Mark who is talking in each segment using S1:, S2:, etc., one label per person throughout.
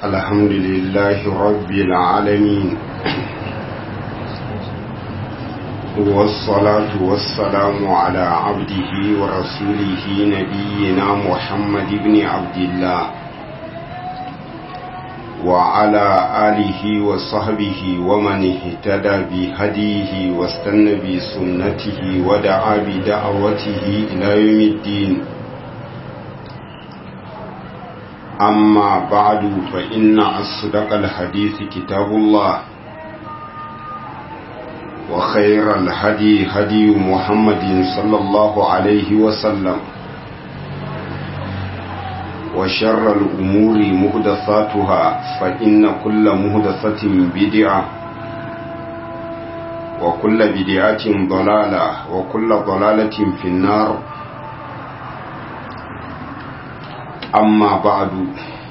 S1: الحمد لله رب العالمين والصلاة والسلام على عبده ورسوله نبينا محمد بن عبد الله وعلى آله وصحبه ومن اهتدى بهديه واستنى بسنته ودعا بدعوته إلى يوم الدين أما بعد فإن أصدق الحديث كتاب الله وخير الهدي هدي محمد صلى الله عليه وسلم وشر الأمور مهدثاتها فإن كل مهدثة بدعة وكل بدعة ضلالة وكل ضلالة في النار amma ba'adu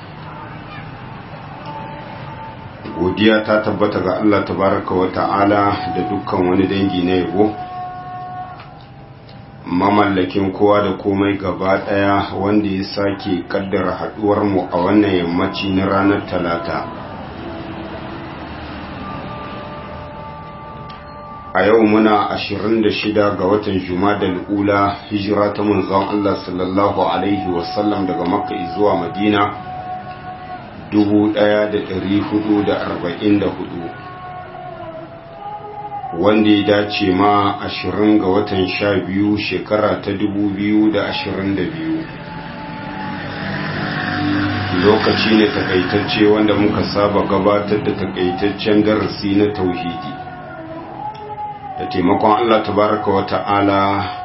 S1: godiya ta tabbata ga Allah tabaraka wa ta'ala da dukkan wani dangi na yabo mamallakin kowa da komai gaba daya wanda ya sake kaddara haduwar mu a wannan yammaci na ranar talata a yau muna 26 ga watan jumadal ula hijira ta manzon Allah sallallahu alaihi wasallam daga makka zuwa madina 1444 wanda ya dace ma 20 ga watan 12 shekara ta 2022 lokaci ne takaitacce wanda muka saba gabatar da takaitaccen darasi na tauhidi da taimakon Allah tabaraka wa ta'ala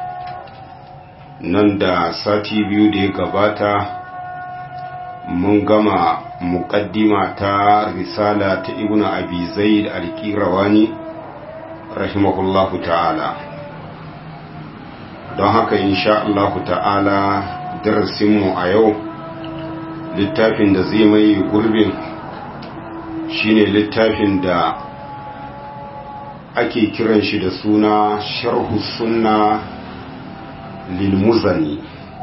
S1: nan da sati biyu da ya gabata mun gama muƙaddima ta risala ta ibnu abi zaid al-qirawani rahimahullahu ta'ala don haka insha Allah ta'ala darasinmu a yau littafin da zai mai gurbin shine littafin da ake kiran shi da suna sharhu sunna lilmuzani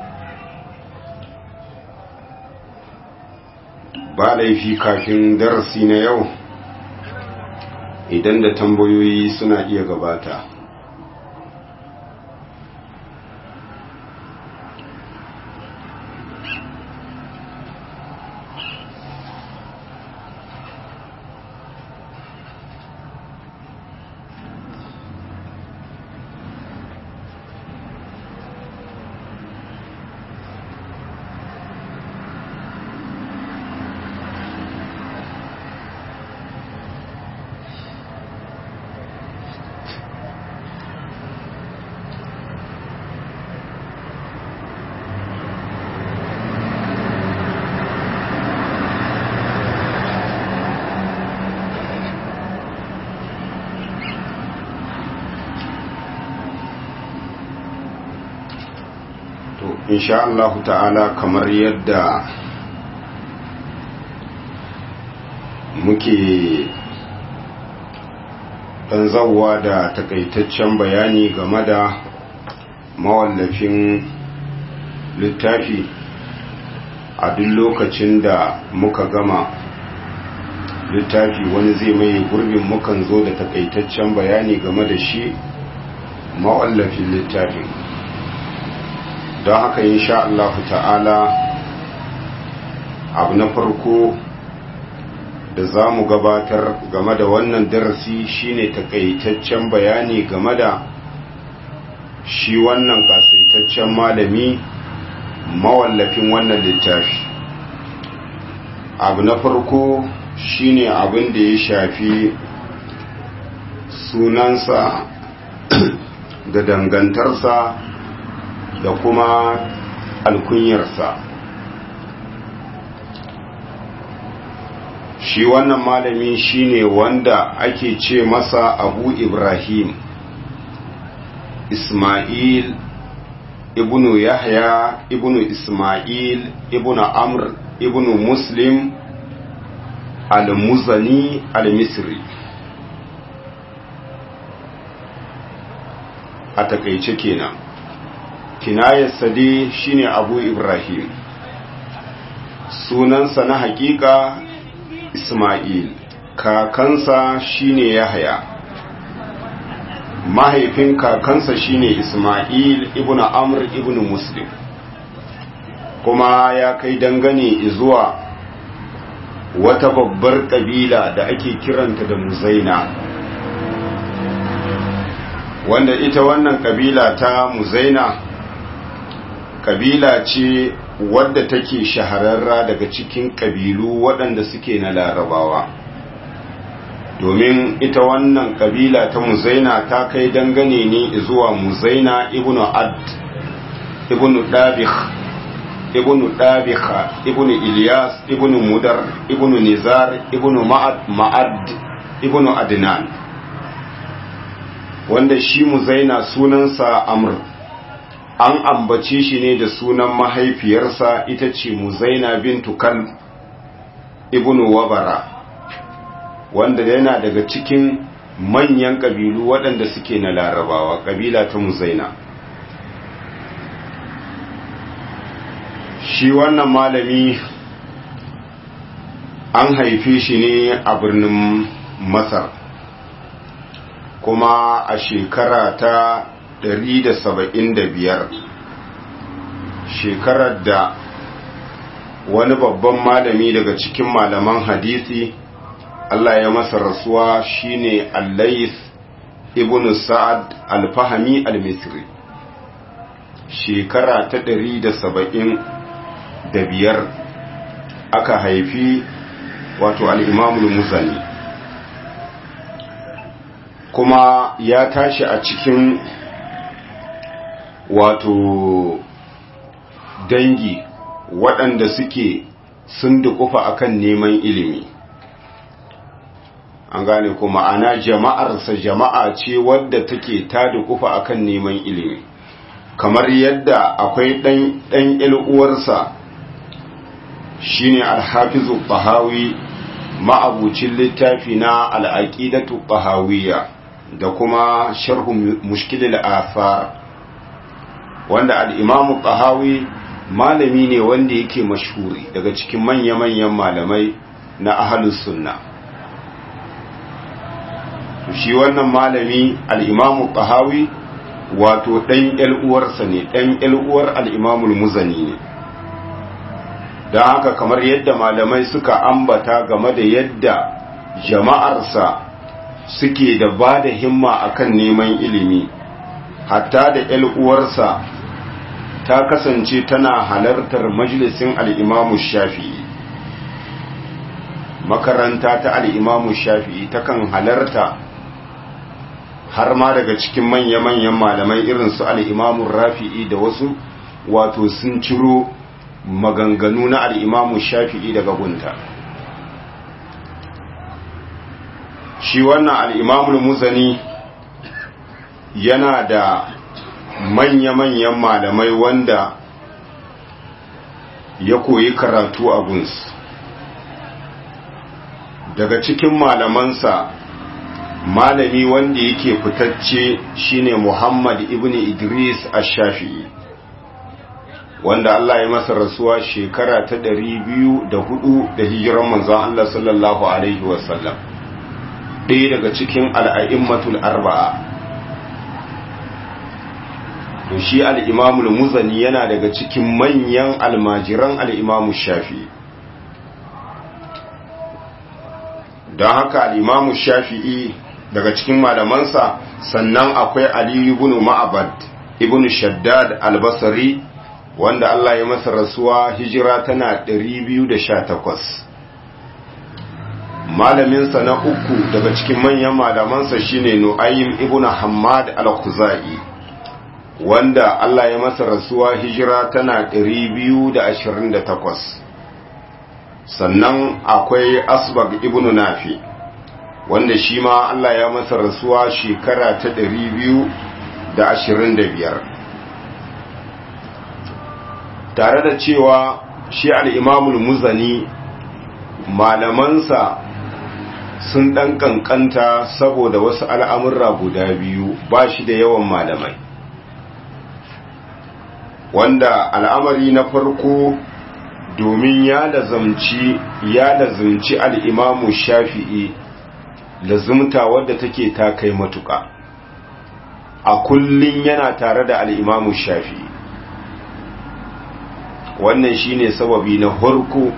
S1: ba laifi kafin darasi na yau idan da tambayoyi suna iya gabata insha Allah ta'ala kamar yadda muke ɗan zauwa da takaitaccen bayani game da mawallafin littafi a duk lokacin da muka gama littafi wani zai mai gurbin mukan zo da takaitaccen bayani game da shi mawallafin littafin don haka insha Allah ta'ala abu na farko da za mu gabatar game da wannan darasi shine takaitaccen bayani game da shi wannan kasaitaccen malami mawallafin wannan littafi abu na farko shine abin da ya shafi sunansa da dangantarsa da kuma alkunyarsa shi wannan malami shine wanda ake ce masa abu ibrahim ismail ibnu yahya ibnu ismail ibnu amr ibnu muslim al-muzani al-misri a takaice kenan kinayarsa dai shine abu ibrahim sunansa na hakika isma'il kakansa shine yahya mahaifin kakansa shine isma'il ibnu amr ibnu muslim kuma ya kai dangane zuwa wata babbar kabila da ake kiranta da muzaina wanda ita wannan kabila ta muzaina kabila ce wadda take shahararra daga cikin kabilu waɗanda suke na larabawa domin ita wannan kabila ta muzaina ta kai dangane ne zuwa muzaina ibnu ad ibnu dabikh ibnu dabikha ibnu ilyas ibnu mudar ibnu nizar ibnu ma'ad ma'ad ibnu adnan wanda shi muzaina sunansa amr an ambace shi ne da sunan mahaifiyarsa ita ce muzaina bintu kal ibnu wabara wanda yana daga cikin manyan ƙabilu waɗanda suke na larabawa ƙabila ta muzaina shi wannan malami an haife shi ne a birnin masar kuma a shekara ta 175 shekarar da wani babban malami daga cikin malaman hadisi Allah ya masa rasuwa shine Allais ibn Sa'ad al-Fahmi al-Misri shekara ta ɗari da saba'in da biyar aka haifi wato al-Imamul Muzani kuma ya tashi a cikin wato dangi waɗanda suke sun dukufa akan neman ilimi an gane ko ma'ana jama'arsa jama'a ce wadda take ta dukufa akan neman ilimi kamar yadda akwai ɗan ɗan uwarsa shine alhafizu bahawi ma'abucin littafi na al'aqidatu bahawiyya da kuma sharhu mushkilil athar wanda al-imamu bahawi malami ne wanda yake mashhuri daga cikin manya-manyan malamai na ahlus sunna shi wannan malami al'imamu ƙahawi wato ɗan uwarsa ne ɗan uwar al'imamul muzani ne don haka kamar yadda malamai suka ambata game da yadda jama'arsa suke da ba da himma akan neman ilimi hatta da uwarsa ta kasance tana halartar majalisin al'imamu shafi'i makaranta ta al'imamu shafi'i takan halarta har ma daga cikin manya-manyan malamai irin su al'imamun rafi'i da wasu wato sun ciro maganganu na al'imamun shafi'i daga gunta shi wannan al'imamun muzani yana da manya-manyan malamai wanda ya koyi karatu a gunsu daga cikin malamansa malami wanda yake fitacce shine Muhammad ibn Idris ash-Shafi'i wanda Allah ya masa rasuwa shekara ta 204 da hijiran manzon Allah sallallahu alaihi wasallam ɗaya daga cikin al'a'immatul arba'a to shi al-Imam al-Muzani yana daga cikin manyan almajiran al-Imam Shafi'i don haka al-Imam Shafi'i daga cikin malamansa sannan akwai Ali ibn Ma'bad ibn Shaddad al-Basri wanda Allah ya masa rasuwa hijira tana 218 malaminsa na uku daga cikin manyan malamansa shine Nu'aym ibn Hammad al-Khuzai wanda Allah ya masa rasuwa hijira tana 228 sannan akwai Asbag ibn Nafi wanda shi ma Allah ya masa rasuwa shekara ta ɗari biyu da ashirin da biyar tare da cewa shi al'imamul muzani malamansa sun ɗan ƙanƙanta saboda wasu al'amurra guda biyu ba shi da yawan malamai wanda al'amari na farko domin ya lazamci ya lazumci al'imamu shafi'i lazumta wadda take ta kai matuƙa a kullum yana tare da al'imamu shafi'i wannan shine sababi na harko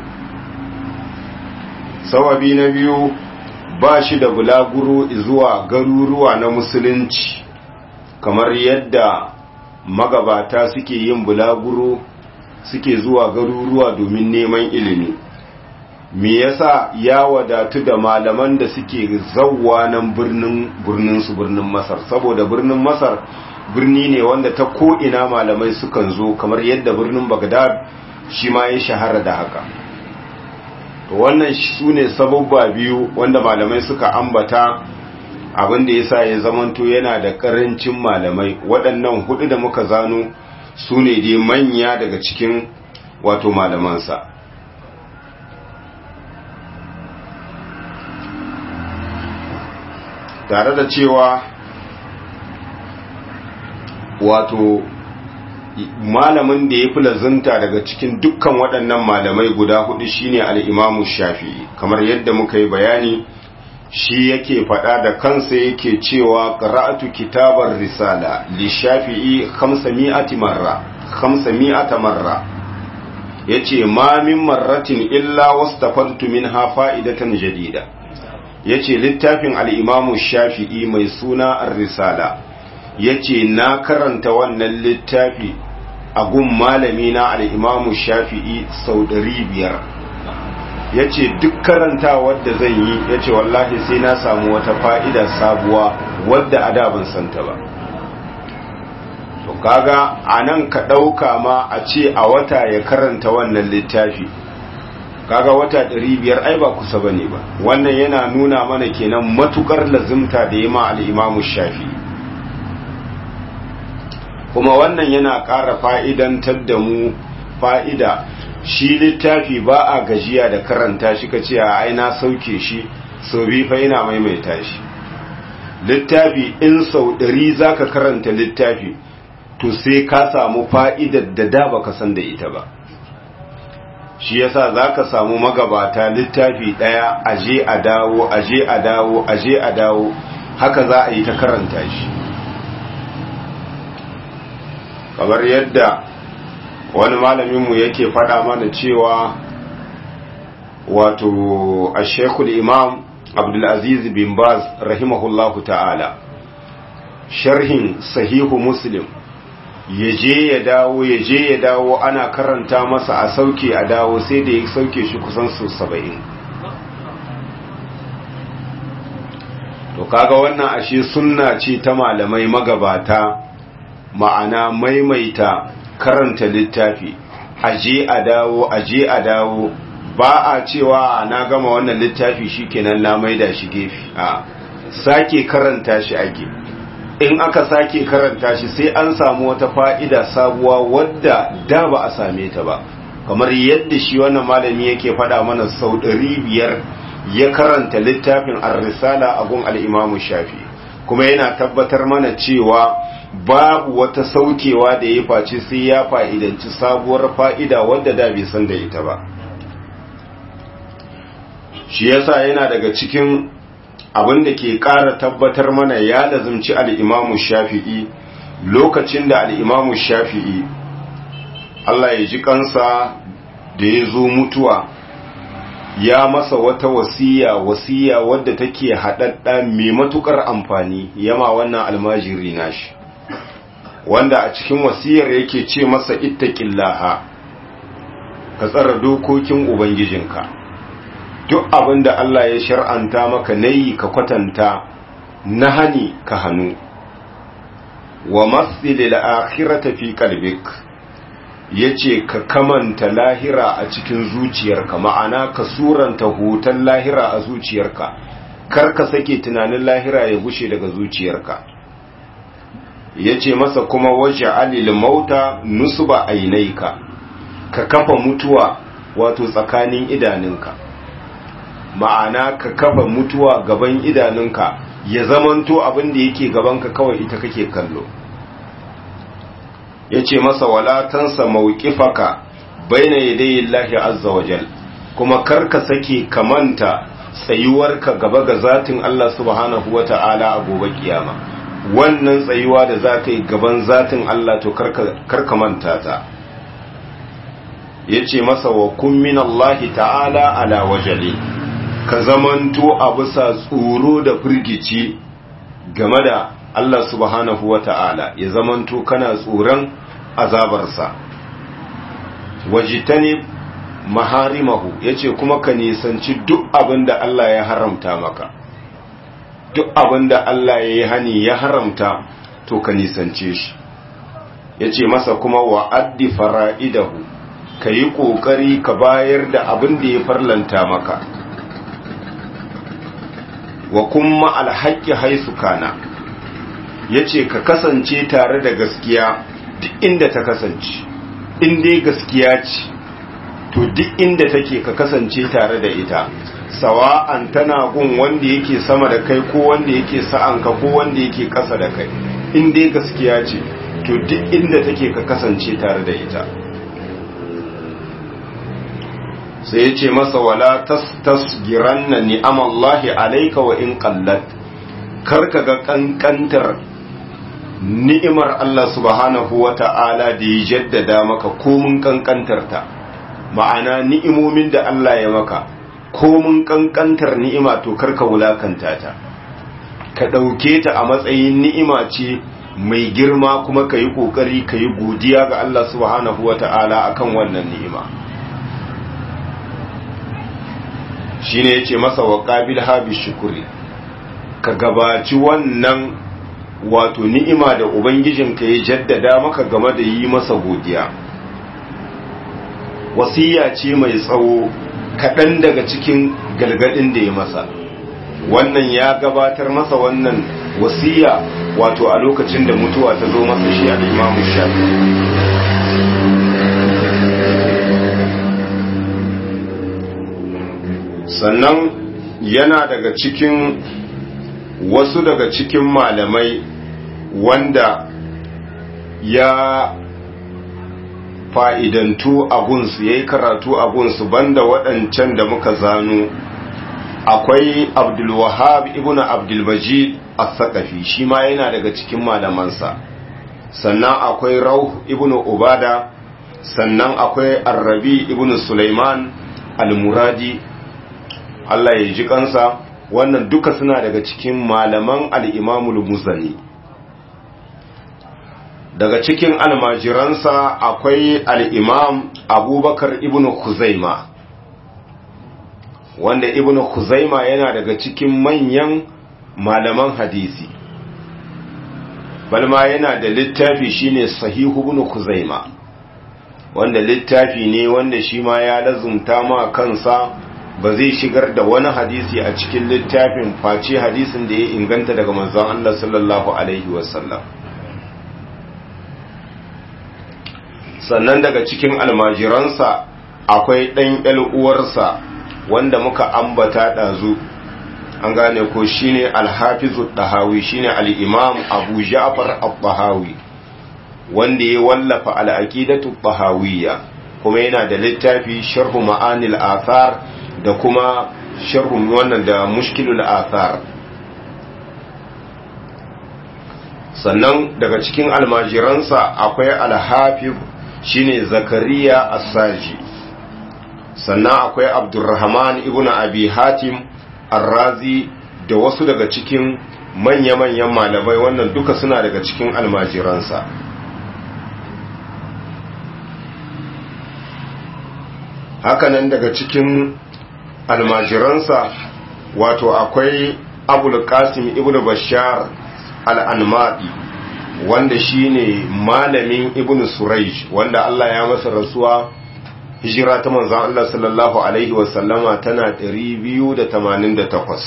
S1: sababi na biyu ba shi da bulaguro zuwa garuruwa na musulunci kamar yadda magabata suke yin bulaguro suke zuwa garuruwa domin neman ilimi me yasa ya wadatu da malaman da suke zawwa nan birnin birnin su birnin Masar saboda birnin Masar birni ne wanda ta ko ina malamai sukan zo kamar yadda birnin Baghdad shi ma ya shahara da haka to wannan sune sababba biyu wanda malamai suka ambata abin da yasa ya zamanto yana da karancin malamai waɗannan hudu da muka zano su ne dai manya daga cikin wato malamansa tare da cewa wato malamin da ya fi lazunta daga cikin dukkan waɗannan malamai guda hudu shine al'imamu shafi'i kamar yadda muka yi bayani shi yake faɗa da kansa yake cewa ƙara'atu kitabar risala li shafi'i mi'ati marra mi'ata marra yace ma min marratin illa wastafantu minha fa'idatan jadida yace littafin al-imamu shafi'i mai suna ar-risala yace na karanta wannan littafi a gun malami na al-imamu shafi'i sau biyar. ya ce duk karanta wadda zan yi ya ce wallahi sai na samu wata fa'ida sabuwa wadda a ban santa ba to kaga a nan ka ɗauka ma a ce a wata ya karanta wannan littafi kaga wata biyar ai ba kusa ba ne ba wannan yana nuna mana kenan matukar lazimta da ya ma al'imamu shafi kuma wannan yana ƙara fa'idantar da mu fa'ida shi littafi ba a gajiya da karanta shi ka ce a aina sauke shi sau biyu fa yana maimaita shi littafi in sau ɗari za ka karanta littafi to sai ka samu fa'idar da da ba ka san da ita ba shi yasa za ka samu magabata littafi ɗaya aje a dawo aje a dawo aje a dawo haka za a yi ta karanta shi kamar yadda wani malaminmu yake faɗa mana cewa wato a shekul imam abdulaziz bin baz rahimahullahu ta'ala sharhin sahihu muslim ya je ya dawo ya je ya dawo ana karanta masa a sauke a dawo sai da ya sauke shi kusan su saba'in to kaga wannan ashe sunna ce ta malamai magabata ma'ana maimaita karanta littafi aje a dawo aje a dawo ba a cewa na gama wannan littafi shikenan na maida shi gefe a sake karanta shi ake in aka sake karanta shi sai an samu wata fa'ida sabuwa wadda da ba a same ta ba kamar yadda shi wannan malami yake faɗa mana sau ɗari biyar ya karanta littafin ar-risala a gun al-imamu shafi kuma yana tabbatar mana cewa babu wata saukewa da ya face sai ya fa'idanci sabuwar fa'ida wadda da bai san da ita ba shi yasa yana daga cikin abin da ke ƙara tabbatar mana ya lazumci al'imamu shafi'i lokacin da al'imamu shafi'i Allah ya ji kansa da ya zo mutuwa ya masa wata wasiya wasiya wadda take haɗaɗɗa mai matuƙar amfani yama wannan almajiri nashi wanda a cikin wasiyar yake ce masa ittaqillaha ka tsara dokokin ubangijinka duk abin da Allah ya shar'anta maka nayi ka kwatanta na hani ka hannu wa masilil akhirata fi qalbik yace ka kamanta lahira a cikin zuciyarka ma'ana ka suranta hutan lahira a zuciyarka kar ka sake tunanin lahira ya gushe daga zuciyarka yace masa kuma waj'alil mauta nusba ainaika ka kafa mutuwa wato tsakanin idanunka ma'ana ka kafa mutuwa gaban idanunka ya zamanto abin da yake gabanka kawai ita kake kallo ya ce masa walatansa mawukifaka baina yadayi Allah azza wa jal kuma karka sake kamanta tsayuwarka gaba ga zatin Allah subhanahu wa ta'ala a gobe kiyama wannan tsayuwa da za ka yi gaban zatin Allah to karka manta ta ya ce masa wa kun min Allah ta'ala ala wajali ka zamanto a bisa tsoro da firgici game da Allah subhanahu wa ta'ala ya zamanto kana tsoron azabarsa wajitani maharimahu ya ce kuma ka nisanci duk abin da Allah ya haramta maka duk abin da Allah ya yi hani ya haramta to ka nisance shi ya ce masa kuma wa'addi fara'idahu ka yi ƙoƙari ka bayar da abin da ya farlanta maka wa kuma alhaƙi haisu kana ya ce ka kasance tare da gaskiya duk inda ta kasance in dai gaskiya ce to duk inda take ka kasance tare da ita sawa'an tana gun wanda yake sama da kai ko wanda yake sa'anka ko wanda yake ƙasa da kai in dai gaskiya ce to duk inda take ka kasance tare da ita sai ya ce masa wala tasgiranna ni'amallahi alayka wa in qallat karka ga kankantar ni'imar Allah subhanahu wa ta'ala da ya jaddada maka komun kankantar ta ma'ana ni'imomin da Allah ya maka komun kankantar ni'ima to karka wulakanta ta ka ɗauke ta a matsayin ni'ima ce mai girma kuma ka yi ƙoƙari ka yi godiya ga Allah subhanahu wa ta'ala a kan wannan ni'ima shi ne ya ce masa wa ƙabil habi shukuri ka gabaci wannan wato ni'ima da ubangijinka ya jaddada maka game da yi masa godiya wasiya ce mai tsawo kaɗan daga cikin galgadin da ya masa wannan ya gabatar masa wannan wasiya wato a lokacin da mutuwa ta zo masa shi al'imamu shafi sannan yana daga cikin wasu daga cikin malamai wanda ya fa'idantu abunsu ya yi karatu abunsu banda waɗancan da muka zano akwai abdulwahab ibn abdulmajid as-saqafi shi ma yana daga cikin malamansa sannan akwai rauh ibn ubada sannan akwai arrabi ibn sulaiman al-muradi Allah ya ji kansa wannan duka suna daga cikin malaman al-imamul muzani daga cikin almajiransa akwai al'imam abubakar ibn Khuzaima wanda ibn Khuzaima yana daga cikin manyan malaman hadisi balma yana da littafi shine sahihu ibn Khuzaima wanda littafi ne wanda shi ma ya lazumta ma kansa ba zai shigar da wani hadisi a cikin littafin face hadisin da ya inganta daga manzon Allah sallallahu alaihi wasallam sannan daga cikin almajiransa akwai ɗan uwarsa wanda muka ambata ɗazu an gane ko shine alhafizu ɗahawi shine al'imam abu ja'far al-ɗahawi wanda ya wallafa al'aƙidatu ɗahawiyya kuma yana da littafi sharhu ma'anil athar da kuma sharhu wannan da mushkilul athar sannan daga cikin almajiransa akwai alhafiz shine zakariya as-saji sannan akwai abdurrahman ibn abi hatim ar-razi da wasu daga cikin manya-manyan malamai wannan duka suna daga cikin almajiransa hakanan daga cikin almajiransa wato akwai abul qasim ibn bashar al-anmadi wanda shine malamin ibn surayj wanda Allah ya masa rasuwa hijira ta manzon Allah sallallahu alaihi wasallama tana 288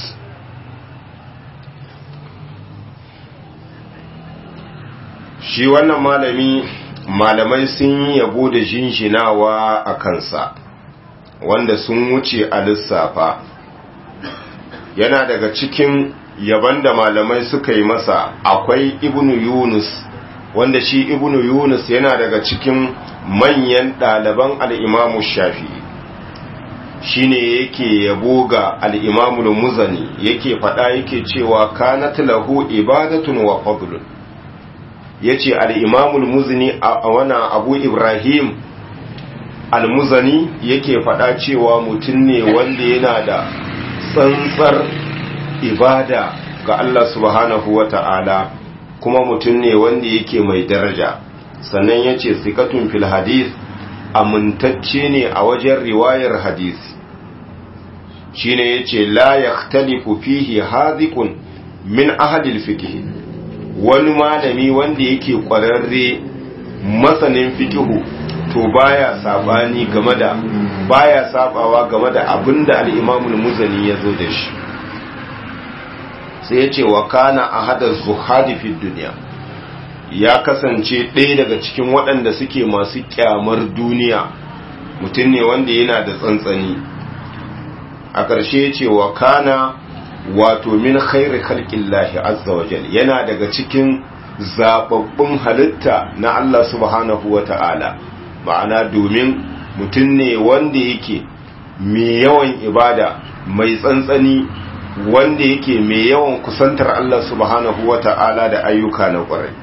S1: shi wannan malami malamai sun yabo da jinjinawa a kansa wanda sun wuce a lissafa yana daga cikin yaban da malamai suka yi masa akwai ibnu yunus wanda shi ibnu yunus yana daga cikin manyan ɗaliban al'imamu shafi'i shine yake yabo ga al'imamul muzani yake faɗa yake cewa kanat lahu ibadatun wa fadlun ya ce al'imamul muzani a wana abu ibrahim al-muzani yake faɗa cewa mutum ne wanda yana da tsantsar ibada ga Allah subhanahu wa ta'ala kuma mutum ne wanda yake mai daraja sannan ya ce sikatun fil hadith amintacce ne a wajen riwayar hadisi shine yace la yahtalifu fihi hadhiqun min ahadil fiqh wani malami wanda yake kwararre masanin fiqhu to baya sabani game da baya sabawa game da abinda al-Imam al-Muzani yazo da shi sai yace wa kana ahada zuhadi fi dunya ya kasance ɗaya daga cikin waɗanda suke masu kyamar duniya mutum ne wanda yana da tsantsani a ƙarshe ce wa kana wato min khairi khalqillahi azza wa jal yana daga cikin zababbun halitta na Allah subhanahu wa ta'ala ma'ana domin mutum ne wanda yake mai yawan ibada mai tsantsani wanda yake mai yawan kusantar Allah subhanahu wa ta'ala da ayyuka na ƙwarai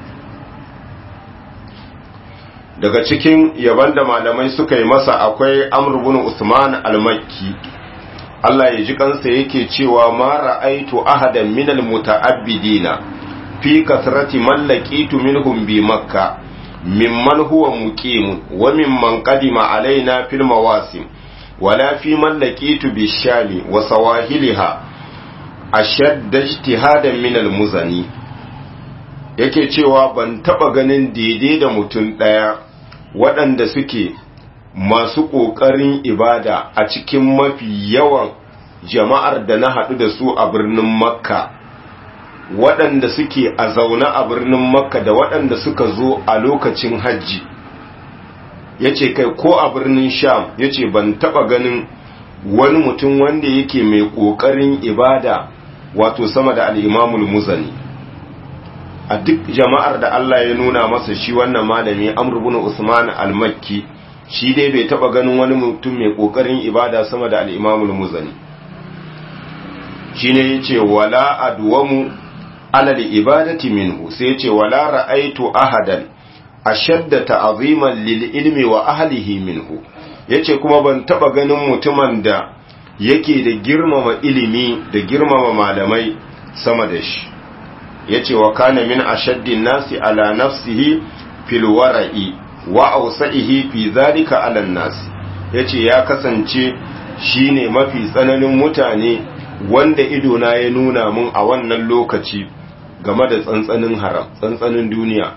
S1: daga cikin yaban da malamai suka yi masa akwai amr bin usman al-makki Allah ya ji kansa yake cewa ma ra'aitu ahadan minal muta'abbidina fi kasrati man laqitu minhum bi makka mimman huwa muqimun wa mimman qadima alaina fil mawasim wala fi man laqitu bi shami wa sawahiliha ashadda ijtihadan min al muzani yake cewa ban taba ganin daidai da mutum daya waɗanda suke masu ƙoƙarin ibada a cikin mafi yawan jama'ar da na haɗu da su a birnin makka waɗanda suke a zaune a birnin makka da waɗanda suka zo a lokacin hajji ya ce kai ko a birnin sham ya ce ban taɓa ganin wani mutum wanda yake mai ƙoƙarin ibada wato sama da al'imamul muzani a duk jama'ar da Allah ya nuna masa shi wannan malami amurbin usman al-makki shi dai bai taba ganin wani mutum mai kokarin ibada sama da al-Imamul Muzani shine yace wala adwamu ala al-ibadati minhu sai yace wala ra'aitu ahadan ashadda ta'ziman lil ilmi wa ahlihi minhu yace kuma ban taba ganin mutumin da yake da girmama ilimi da girmama malamai sama da shi yace wa kana min ashaddin nasi ala nafsihi fil wara'i wa ausa'ihi fi zalika ala nas yace ya kasance shine mafi tsananin mutane wanda ido na ya nuna mun a wannan lokaci game da tsantsanin haram tsantsanin duniya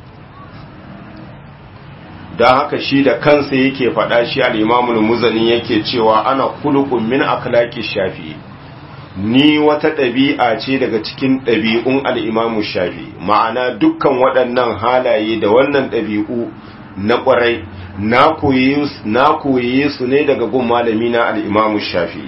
S1: dan haka shi da kansa yake faɗa shi al-Imamul Muzani yake cewa ana khuluqun min akhlaqi Shafi'i ni wata ɗabi'a ce daga cikin ɗabi'un al-Imam Shafi'i ma'ana dukkan waɗannan halaye da wannan ɗabi'u na ƙwarai na koye su ne daga gun malami na al'imamu shafi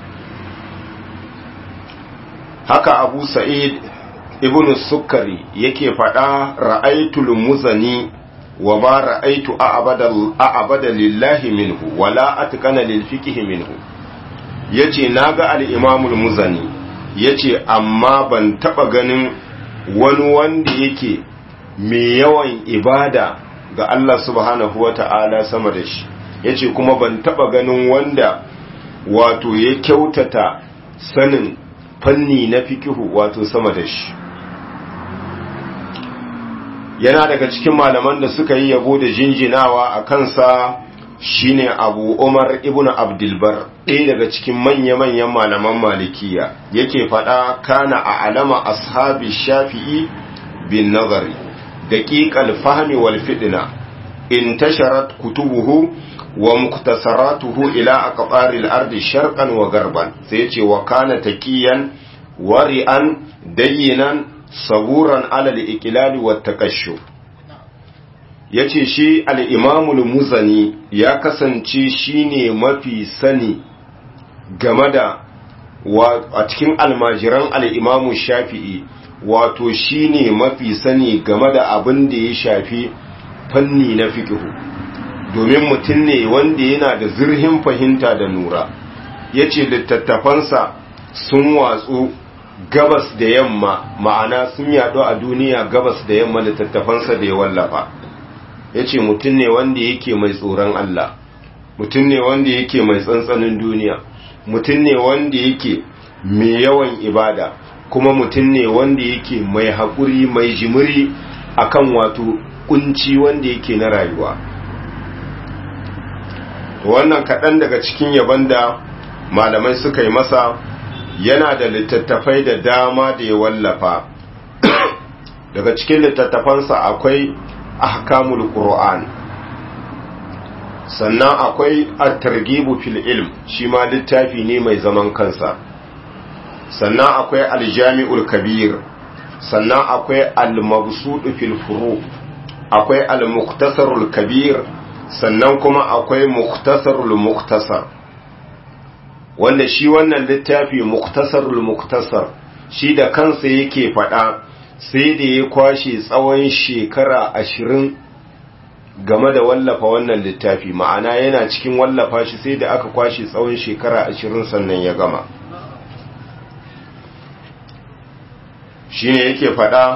S1: haka abu sa'id ibn sukari yake faɗa ra'aitul muzani wa ba ra'aitu a'abada lillahi minhu wala atkana lil fiqhi minhu yace naga al-imamul muzani yace amma ban taba ganin wani wanda yake mai yawan ibada ga Allah subhanahu wa ta'ala sama da shi ya ce kuma ban taɓa ganin wanda wato ya kyautata sanin fanni na fikihu wato sama da shi yana daga cikin malaman da suka yi yabo da jinjinawa a kansa shine abu umar ibn abdulbar ɗaya daga cikin manya-manyan malaman malikiya yake faɗa kana a alama ashabi shafi'i bin nazari daƙiƙal fahmi wal fidna intasharat kutubuhu wa muktasaratuhu ila aqbaril ardi sharqan wa garban sai yace wa kana taqiyan wari'an dayyinan saburan ala al-iqlal wa takashshuf yace shi al-imamul muzani ya kasance shine mafi sani game da a cikin almajiran al-imamu shafi'i wato shine mafi sani game da abin da ya shafi fanni na fiqhu domin mutum ne wanda yana da zurhin fahimta da nura ya ce littattafansa sun watsu gabas da yamma ma'ana sun yaɗu a duniya gabas da yamma littattafansa da ya wallafa ya ce mutum ne wanda yake mai tsoron Allah mutum ne wanda yake mai tsantsanin duniya mutum ne wanda yake mai yawan ibada kuma mutum ne wanda yake mai haƙuri mai jimiri akan wato kunci wanda yake na rayuwa wannan kaɗan daga cikin yaban da malamai suka yi masa yana da littattafai da dama da ya wallafa daga cikin littattafansa akwai ahkamul qur'an sannan akwai at-targhibu fil ilm shi ma littafi ne mai zaman kansa sannan akwai al-jami'ul kabir sannan akwai al-mabsut fil furu akwai al-mukhtasarul kabir sannan kuma akwai mukhtasarul mukhtasar wanda shi wannan littafi mukhtasarul mukhtasar shi da kansa yake faɗa sai da ya kwashe tsawon shekara ashirin game da wallafa wannan littafi ma'ana yana cikin wallafa shi sai da aka kwashe tsawon shekara ashirin sannan ya gama shi ne yake faɗa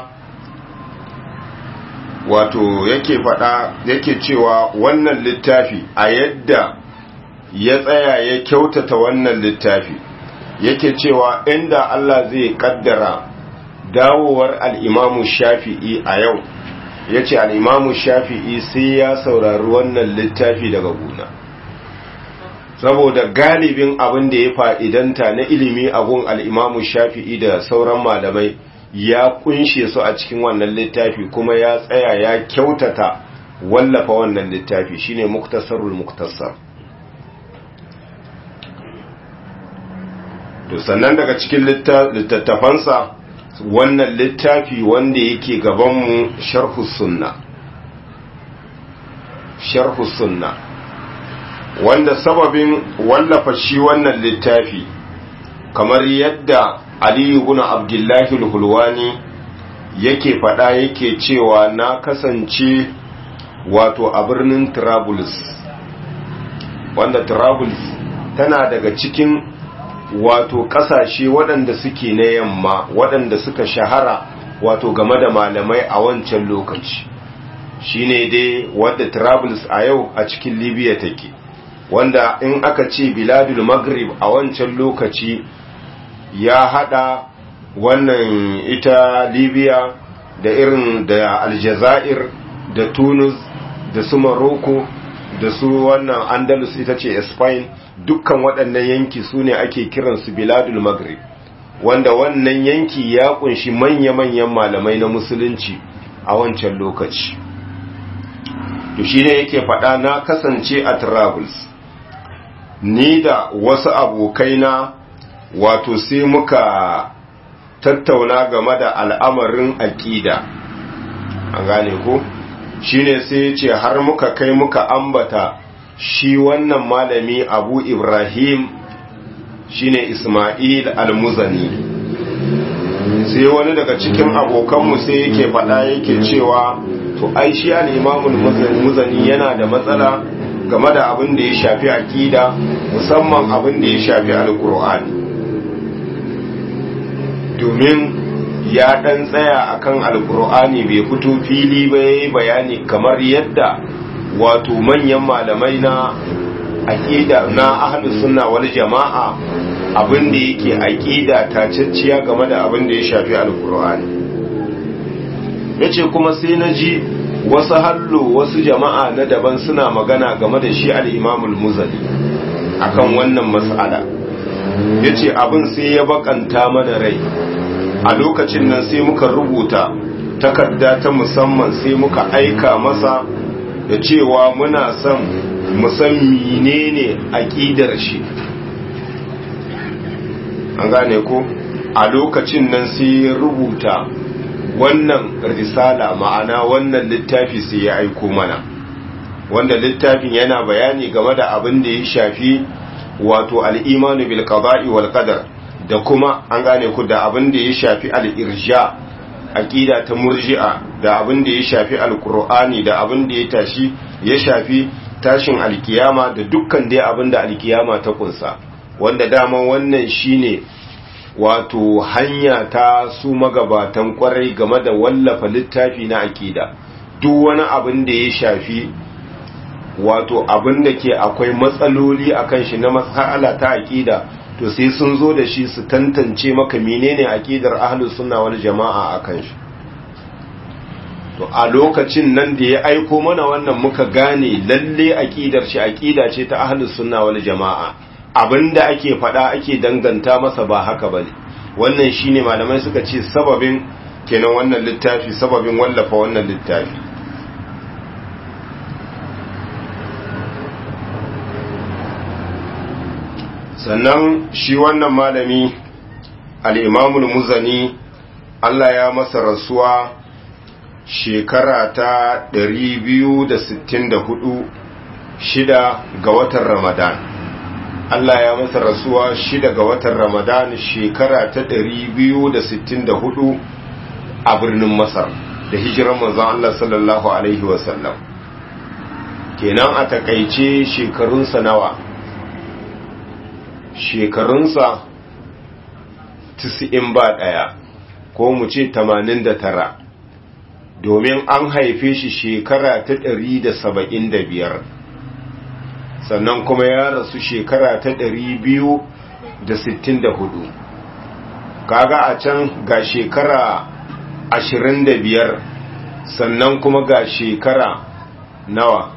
S1: wato yake faɗa yake cewa wannan littafi a yadda ya tsaya ya kyautata wannan littafi yake cewa inda Allah zai kaddara dawowar al'imamu shafi'i a yau ya ce al'imamu shafi'i sai ya saurari wannan littafi daga guna saboda galibin abin da ya fa'idanta na ilimi abun al'imamu shafi'i da sauran malamai ya kunshe su a cikin wannan littafi kuma ya tsaya ya kyautata wallafa wannan littafi shine muktasarul muktasar to sannan daga cikin littattafansa wannan littafi wanda yake gabanmu sharhus sunna sharhus sunna wanda sababin wallafa shi wannan littafi kamar yadda aliyu ibn abdullahi al-hulwani yake fada yake cewa na kasance wato a birnin Trablus wanda Trablus tana daga cikin wato kasashe waɗanda suke na yamma waɗanda suka shahara wato game da malamai a wancan lokaci shine dai wadda Trablus a yau a cikin Libya take wanda in aka ce biladul maghrib a wancan lokaci ya hada wannan ita Libya da irin da Aljazair da Tunis da su Morocco da su wannan Andalus ita ce Spain dukkan waɗannan yanki su ne ake kiransu biladul maghrib wanda wannan yanki ya kunshi manya-manyan malamai na musulunci a wancan lokaci to shi ne yake faɗa na kasance a Travelers ni da wasu abokaina wato sai muka tattauna game da al'amarin aƙida an gane ko shine sai ya ce har muka kai muka ambata shi wannan malami abu ibrahim shine ismail al-muzani sai wani daga cikin abokanmu sai yake faɗa yake cewa to ai shi al-imamul muzani yana da matsala game da abin da ya shafi aƙida musamman abin da ya shafi alkur'ani domin ya ɗan tsaya akan alkur'ani bai fito fili ba ya bayani kamar yadda wato manyan malamai na aƙida na ahlus sunna wal jama'a abin da yake aƙida tacacciya game da abin da ya shafi alkur'ani yace kuma sai na ji wasu hallo wasu jama'a na daban suna magana game da shi al'imamul muzali akan wannan mas'ala ya ce abin sai ya bakanta mana rai a lokacin nan sai muka rubuta takarda ta musamman sai muka aika masa da cewa muna son musan menene aƙidar shi an gane ko a lokacin nan sai ya rubuta wannan risala ma'ana wannan littafi sai ya aiko mana wanda littafin yana bayani game da abin da ya shafi wato al'imanu bil qada'i wal qadar da kuma an gane ku da abin da ya shafi al-irja aqida ta murji'a da abin da ya shafi al-qur'ani da abin da ya tashi ya shafi tashin alkiyama da dukkan dai abin da alkiyama ta kunsa wanda dama wannan shine wato hanya ta su magabatan kwarai game da wallafa littafi na akida duk wani abin da ya shafi wato abin da ke akwai matsaloli akan shi na matsala ta akida to sai sun zo da shi su tantance maka menene akidar ahlus sunna wal jama'a akan shi to a lokacin nan da ya aiko mana wannan muka gane lalle aqidar shi aqida ce ta ahlus sunna wal jamaa abinda ake fada ake danganta masa ba haka bane wannan shine malamai suka ce sababin kenan wannan littafi sababin wallafa wannan littafi sannan shi wannan malami al-imamul muzani Allah ya masa rasuwa shekara ta 264 shida ga watan Ramadan Allah ya masa rasuwa shida ga watan Ramadan shekara ta 264 a birnin Masar da hijiran manzon Allah sallallahu alaihi wasallam kenan a takaice shekarunsa nawa shekarunsa 90 ba daya ko mu ce 89 domin an haife shi shekara ta ɗari da saba'in da biyar sannan kuma ya rasu shekara ta ɗari biyu da sittin da hudu kaga a can ga shekara ashirin da biyar sannan kuma ga shekara nawa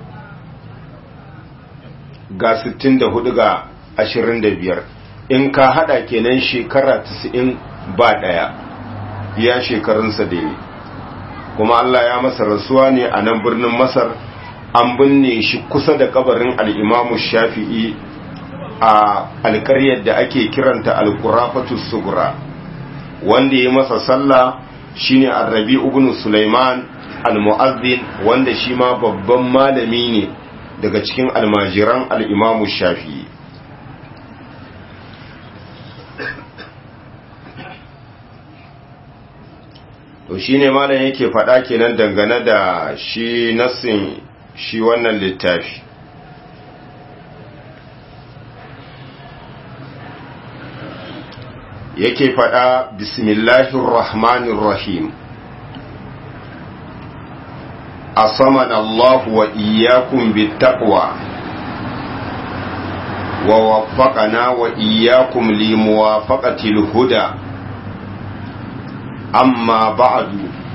S1: ga sittin da hudu ga ashirin da biyar in ka hada kenan shekara tasa'in ba ɗaya ya shekarunsa da yi kuma Allah ya masa rasuwa ne a nan birnin Masar an binne shi kusa da kabarin al'imamu shafi'i a alkaryar da ake kiranta alkurafatus sugura wanda ya masa sallah shine arrabi ibn Sulaiman al-mu'azzin wanda shi ma babban malami ne daga cikin almajiran al'imamu shafi'i to shi ne malam yake faɗa kenan dangane da shi nassin shi wannan littafi yake faɗa bismillahir rahmanir rahim asaman Allah wa iyyakum bittaqwa wa waffaqana wa iyyakum limuwafaqatil huda أما بعد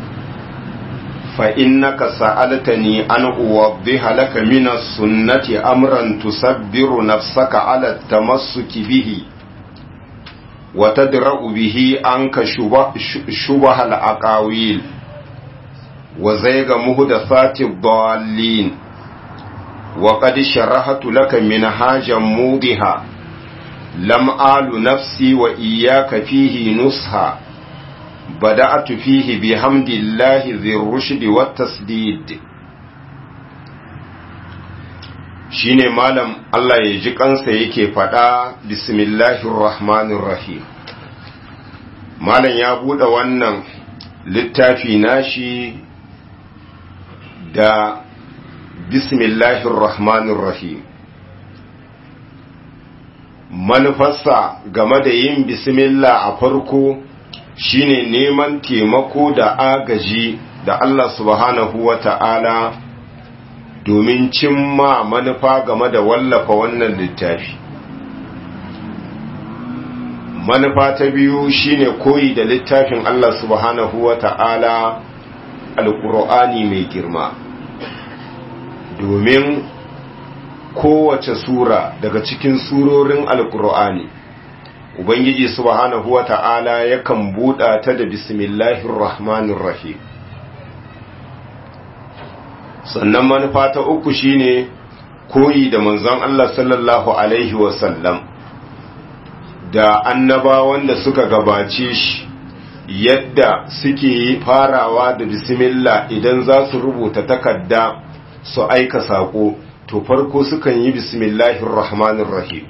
S1: فإنك سألتني أن أوضح لك من السنة أمرا تسبر نفسك على التمسك به وتدرأ به عنك شبه, شبه الأقاويل وزيغ مهدثات الضالين وقد شرحت لك منهاجا موضحا لم آل نفسي وإياك فيه نصحا بدأت فيه بحمد الله ذي الرشد والتسديد shine malam Allah ya ji kansa yake faɗa bismillahir rahmanir rahim malam ya buɗe wannan littafi nashi da bismillahir rahmanir rahim manufarsa game da yin bismillah a farko shine neman taimako da agaji da Allah subhanahu wa ta'ala domin cimma manufa game da wallafa wannan littafi. Manufa ta biyu shine koyi da littafin Allah subhanahu wa ta'ala alƙur'ani mai girma. Domin kowace sura daga cikin surorin alƙur'ani Ubangiji subhanahu wa ta'ala yakan buɗa ta da bismillahir rahmanir rahim sannan manufa ta uku shine koyi da manzon Allah sallallahu alaihi wasallam da annabawan da suka gabace shi yadda suke farawa da bismillah idan za su rubuta takarda su aika saƙo to farko sukan yi bismillahir rahmanir rahim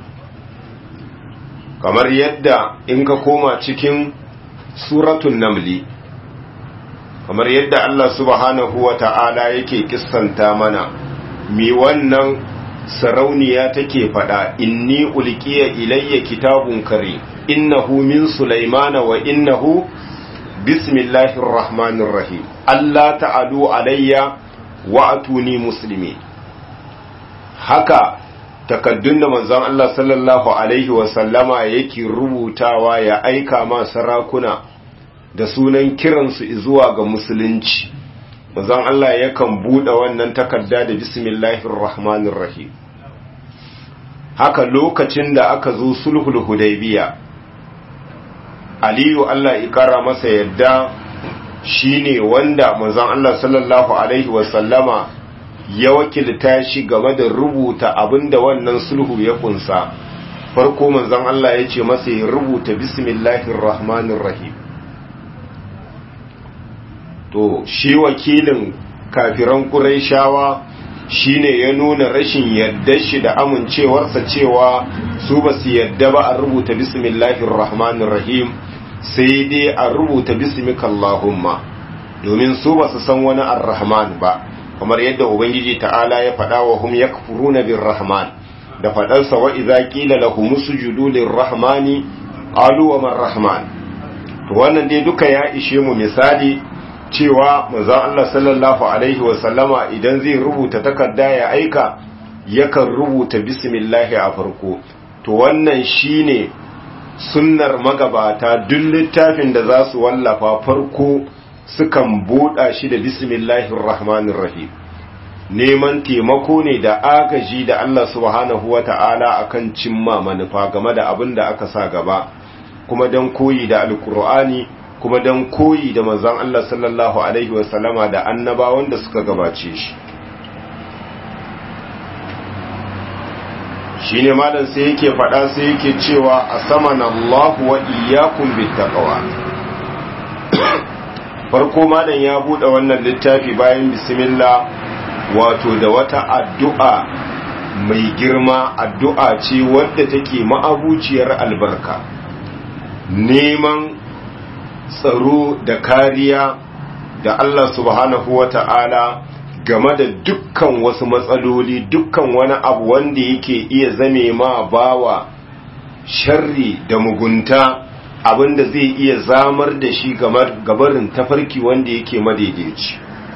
S1: kamar yadda in ka koma cikin suratun namli kamar yadda Allah subhanahu wa ta'ala yake kissanta mana mi wannan sarauniya take fada inni ulqiya ilayya kitabun kare innahu min sulaimana wa innahu bismillahir rahmanir rahim Allah ta'alu alayya wa atuni muslimin haka takaddun da manzon Allah sallallahu alaihi wa sallama yake rubutawa ya aika ma sarakuna da sunan kiransu zuwa ga musulunci manzon Allah yakan bude wannan takarda da bismillahir rahmanir rahim haka lokacin da aka zo sulhul hudaybiya aliyu Allah ya kara masa yadda shine wanda manzon Allah sallallahu alaihi wasallama ya wakilta shi game da rubuta abinda wannan sulhu ya kunsa farko manzon Allah ya ce masa ya rubuta bismillahir rahmanir rahim to shi wakilin kafiran quraishawa shine ya nuna rashin yadda shi da amincewarsa cewa su ba su yadda ba a rubuta bismillahir rahmanir rahim sai dai a rubuta bismika Allahumma domin su ba su san wani ar-rahman ba kamar yadda ubangiji ta'ala ya faɗa wa hum yakfuruna bir-rahman da faɗarsa wa idza qila lahum sujudu lir-rahmani qalu wa man-rahman to wannan dai duka ya ishe mu misali cewa manzon Allah sallallahu alaihi wa sallama idan zai rubuta takarda ya aika yakan rubuta bismillah a farko to wannan shine sunnar magabata duk littafin da za su wallafa farko sukan buɗa shi da bismillahir rahmanir rahim neman taimako ne da agaji da Allah subhanahu wata'ala akan cimma manufa game da abin da aka sa gaba kuma don koyi da alkur'ani kuma don koyi da manzon Allah sallallahu alaihi wasallama da annabawan da suka gabace shi shi ne malam sai yake faɗa sai yake cewa a saman Allah wa iyakun bittaqwa farko malam ya buɗe wannan littafi bayan bismillah wato da wata addu'a mai girma addu'a ce wadda take ma'abuciyar albarka neman tsaro da kariya da Allah subhanahu wa ta'ala game da dukkan wasu matsaloli dukkan wani abu wanda yake iya zame ma bawa sharri da mugunta abinda zai iya zamar da shi gabarin tafarki wanda yake madaidaici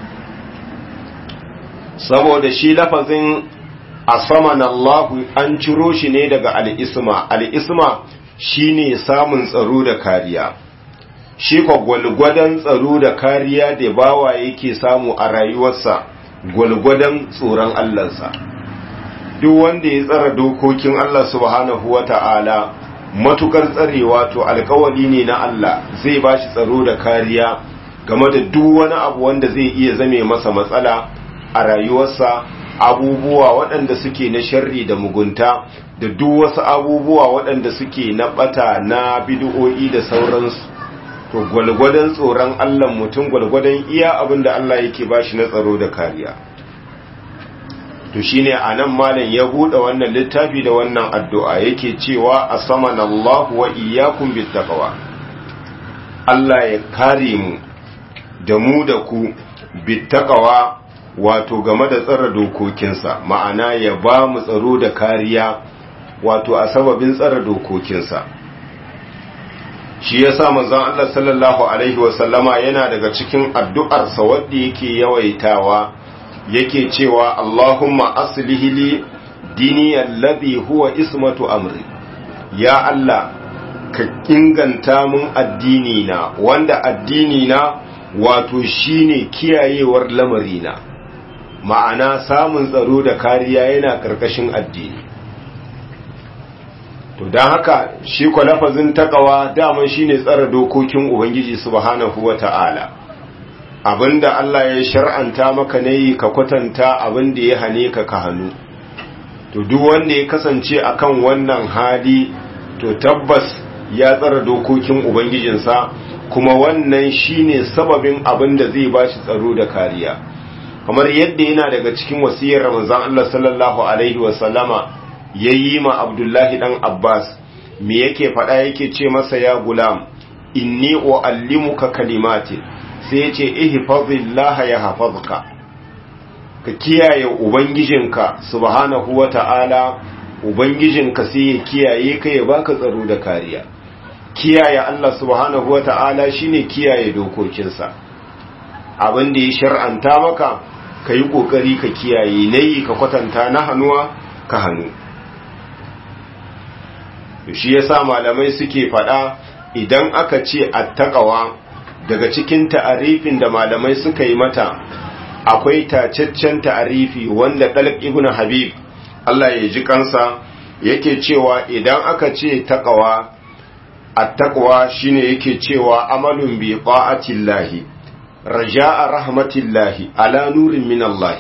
S1: saboda shi lafazin asaman Allah an ciro shi ne daga al'isma al'isma shine samun tsaro da kariya shi kwa gwalgwadon tsaro da kariya da bawa yake samu a rayuwarsa gwalgwadon tsoron Allahnsa duk wanda ya tsara dokokin Allah subhanahu wa ta'ala matukar tsarewa to alkawali ne na Allah zai ba shi tsaro da kariya game da duk wani abu wanda zai iya zame masa matsala a rayuwarsa abubuwa waɗanda suke na sharri da mugunta da duk wasu abubuwa waɗanda suke na ɓata na bid'o'i da sauransu to gwalgwadon tsoron Allah mutum gwalgwadon iya abin da Allah yake bashi na tsaro da kariya to shine anan malam ya buɗe wannan littafi da wannan addu'a yake cewa asamana Allah wa iyyakum bittaqwa Allah ya kare mu da mu da ku bittaqwa wato game da tsara dokokinsa ma'ana ya ba mu tsaro da kariya wato a sababin tsara dokokinsa shi ya sa manzon Allah sallallahu alaihi wasallama yana daga cikin addu'arsa wadda yake yawaitawa yake cewa Allahumma aslihi li dini alladhi huwa ismatu amri ya Allah ka inganta mun addini na wanda addini na wato shine kiyayewar lamarina ma'ana samun tsaro da kariya yana karkashin addini to don haka shi kwa lafazin takawa daman shine tsara dokokin ubangiji subhanahu wata'ala abinda Allah ya shar'anta maka ne ka kwatanta abinda ya hane ka ka hannu to duk wanda ya kasance akan wannan hali to tabbas ya tsara dokokin ubangijinsa kuma wannan shine sababin abinda zai bashi tsaro da kariya kamar yadda yana daga cikin wasiyar Ramazan Allah sallallahu alaihi wasallama ya yi ma abdullahi ɗan abbas me yake faɗa yake ce masa ya gulam inni uallimuka kalimatin sai ya ce ihfazillaha ya hafazka ka kiyaye ubangijinka subhanahu wata'ala ubangijinka sai ya kiyaye ka ya baka tsaro da kariya kiyaye Allah subhanahu wata'ala shine kiyaye dokokinsa abin da ya shar'anta maka ka yi ƙoƙari ka kiyaye nayi ka kwatanta na hannuwa ka hannu shi yasa malamai suke faɗa idan aka ce attaqawa daga cikin ta'arifin da malamai suka yi mata akwai tacaccen ta'arifi wanda dalq ibn habib Allah ya ji kansa yake cewa idan aka ce taqawa attaqwa shine yake cewa amalun bi ta'atillahi raja'a rahmatillahi ala nurin min Allah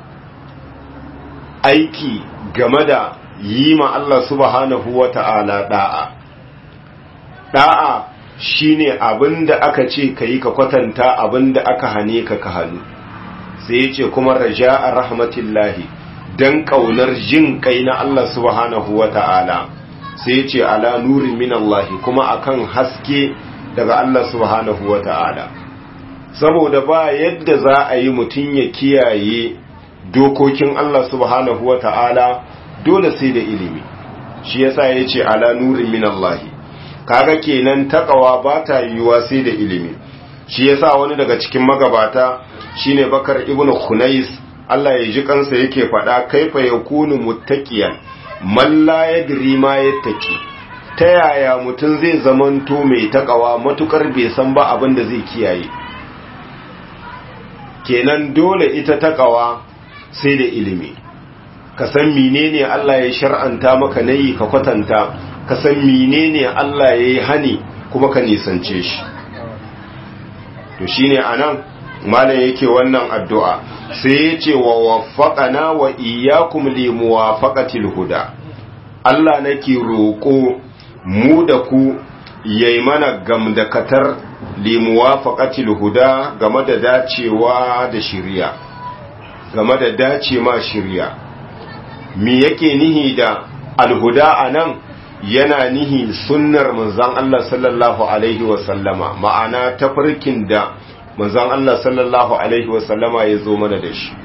S1: aiki game da yi ma Allah subhanahu wa ta'ala da'a da'a shine abinda aka ce ka yi ka kwatanta abinda aka hane ka ka hannu sai ya ce kuma raja'a rahmatillahi don ƙaunar jin kai na Allah subhanahu wa ta'ala sai ya ce ala nurin min Allah kuma akan haske daga Allah subhanahu wa ta'ala saboda ba yadda za a yi mutum ya kiyaye dokokin Allah subhanahu wa ta'ala dole sai da ilimi shi yasa ya ce ala nurin min Allah kaga kenan takawa ba ta yiwuwa sai da ilimi shi yasa wani daga cikin magabata shine bakar ibnu khunais Allah ya ji kansa yake faɗa kaifa yakunu muttaqiyan man la yadri ma yattaqi ta yaya mutum zai zamanto mai takawa matukar bai san ba abin da zai kiyaye kenan dole ita takawa sai da ilimi ka san menene Allah ya shar'anta maka nayi ka kwatanta ka san menene Allah ya yi hani kuma ka nisance shi to shine anan malam yake wannan addu'a sai ya ce wa waffaqana wa iyyakum li muwafaqatil huda Allah nake roko mu da ku yayi mana gamdakatar li muwafaqatil huda game da dacewa da shiriya game da dace ma shiriya me yake nihi da alhuda anan yana nihi sunnar manzon Allah sallallahu alaihi wa sallama ma'ana tafarkin da manzon Allah sallallahu alaihi wa sallama ya zo mana da shi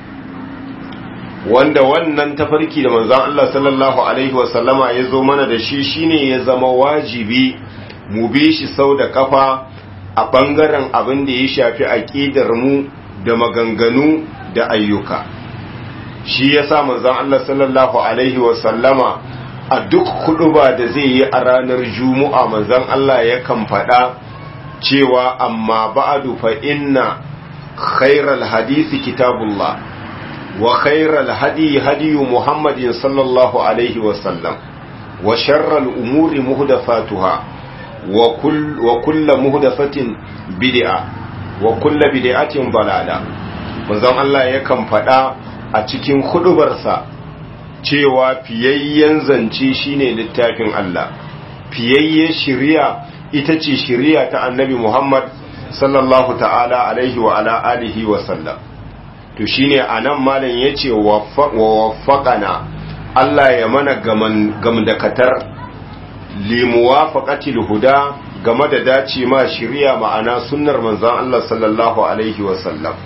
S1: wanda wannan tafarki da manzon Allah sallallahu alaihi wa sallama ya zo mana da shi shine ya zama wajibi mu bi shi sau da kafa a bangaren abin da ya shafi aqidar mu da maganganu da ayyuka shi yasa manzon Allah sallallahu alaihi wa sallama a duk ba da zai yi a ranar juma'a manzon Allah yakan faɗa cewa amma ba'adu fa inna khairal hadisi kitabullah wa khairal hadi hadiyu muhammadin sallallahu alaihi wasallam wa sharral umuri muhdathatuha wa kull wa kullu muhdathatin bid'a wa kullu bid'atin dalala manzon Allah yakan faɗa a cikin hudubarsa cewa fiyayyen zance shine littafin Allah fiyayyen shiriya ita ce shiriya ta annabi Muhammad sallallahu ta'ala alaihi wa ala alihi wa sallam to shine anan malam yace wa waffaqana Allah ya mana gamdakatar li muwafaqatil huda game da dace ma shiriya ma'ana sunnar manzon Allah sallallahu alaihi wa sallam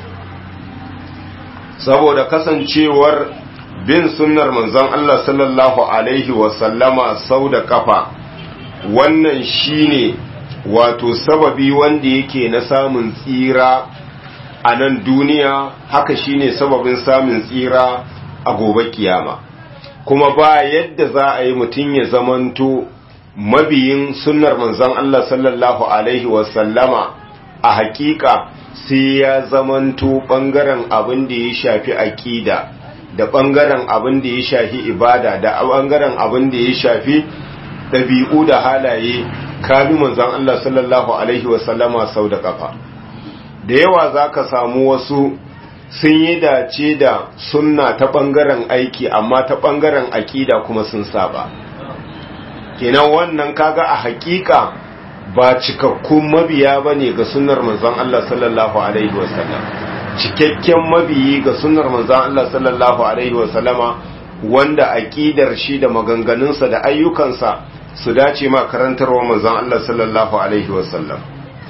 S1: saboda kasancewar bin sunnar manzon Allah sallallahu alaihi wa sallama sau da kafa wannan shine wato sababi wanda yake na samun tsira a nan duniya haka shine sababin samun tsira a gobe kiyama kuma ba yadda za a yi mutum ya zamanto mabiyin sunnar manzon Allah sallallahu alaihi wasallama a hakika sai ya zamanto bangaren abin da ya shafi aƙida da bangaren abin da ya shafi ibada da bangaren abin da ya shafi ɗabi'u da halaye kabi manzan Allah sallallahu Alaihi wasallama sau da ƙafa da yawa za ka samu wasu sun yi dace da sunna ta ɓangaren aiki amma ta ɓangaren aƙida kuma sun saba kenan wannan kaga a haƙiƙa ba cikakkun mabiya ba ne ga sunnar manzan Allah sallallahu Alaihi wasallam cikakken mabiyi ga sunnar manzan Allah sallallahu Alaihi wasallama wanda aƙidar shi da maganganunsa da ayyukansa su dace ma karantarwa manzon Allah sallallahu alaihi wasallam